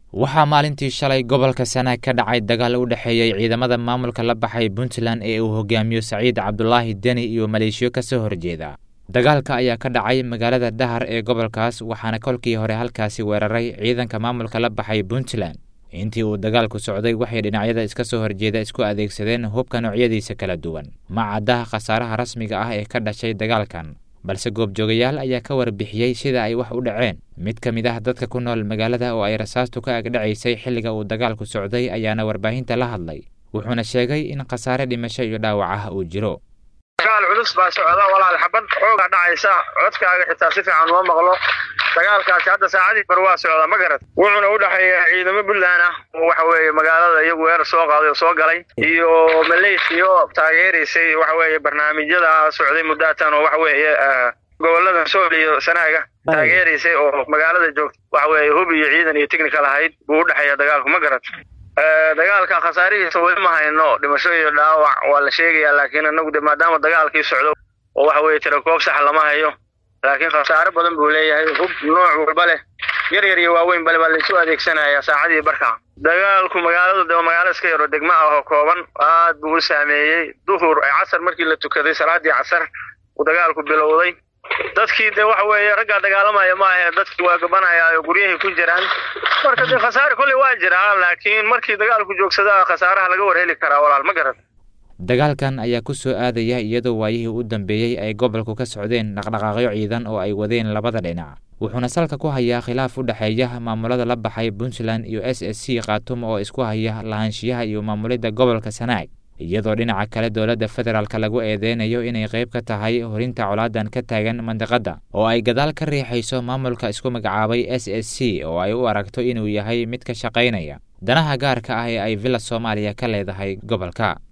waxaa maalintii shalay gobolka sanaag ka dhacay dagaal u dhexeeyey ciidamada maamulka la baxay puntland ee uu hogaamiyo saciid cabdulaahi deni iyo maleeshiyo ka soo horjeeda dagaalka ayaa ka dhacay magaalada dhahar ee gobolkaas waxaana kolkii hore halkaasi weeraray ciidanka maamulka la baxay puntland intii uu dagaalku socday waxay dhinacyada iska soo horjeeda isku adeegsadeen hubka noocyadiisa kala duwan ma caddaha khasaaraha rasmiga ah ee ka dhashay dagaalkan balse goobjoogayaal ayaa ka warbixiyey sida ay wax u dhaceen mid ka mid ah dadka ku nool magaalada oo ay rasaastu ka agdhacaysay xilliga uu dagaalku socday ayaana warbaahinta la hadlay wuxuuna sheegay in khasaare dhimasho iyo dhaawac ah uu jiro dagaal culus baa socda walaal xabad xoogaa dhacaysa codkaaga xitaa si fiican uma maqlo dagaalkaasi hadda saacadii bar waa socda ma garad wuxuuna u dhexeeya ciidamo puntland ah oo waxa weeye magaalada iyagu weerar soo qaaday oo soo galay iyo maleeshiyo taageeraysay waxa weeye barnaamijyada socday muddatan oo waxa weeye gobolada sool iyo sanaaga taageeraysay oo magaalada joogta waxa weeye hub iyo ciidan iyo technical ahayd buu u dhexeeya dagaalku ma garad dagaalka khasaarihiisa weli ma hayno dhimasho iyo dhaawac waa la sheegayaa laakiin inagu de maadaama dagaalkii socdo oo waxa weeye tirakoob sax lama hayo laakiin khasaare badan buu leeyahay hub nooc walba leh yar yar iyo waaweyn bale baa laisu adeegsanaya saacadii barka dagaalku magaalada de magaalo iska yaro degma ah oo kooban aad buu u saameeyey duhur casar markii la tukaday salaadii casar uu dagaalku bilowday dadkii de waxa weeye raggaa dagaalamaya maahe dadkii waa gabanaya oo guryahay ku jiraan marka de khasaare kolley waa jiraa laakiin markii dagaalku joogsada khasaaraha laga war heli karaa walaal ma garan dagaalkan ayaa ku soo aadaya iyadoo waayihii u dambeeyey ay gobolku ka socdeen dhaqdhaqaaqyo ciidan oo ay wadeen labada dhinac wuxuuna salka ku hayaa khilaaf u dhexeeya maamulada la baxay puntland iyo s s c khatum oo isku haya lahaanshiyaha iyo maamulidda gobolka sanaag iyadoo dhinaca kale dowladda federaalk lagu eedeynayo inay qayb ka tahay horinta colaadan ka taagan mandiqadda oo ay gadaal ka riixayso maamulka isku magacaabay s s c oo ay u aragto inuu yahay mid ka shaqaynaya danaha gaarka ah ee ay villa soomaaliya ka leedahay gobolka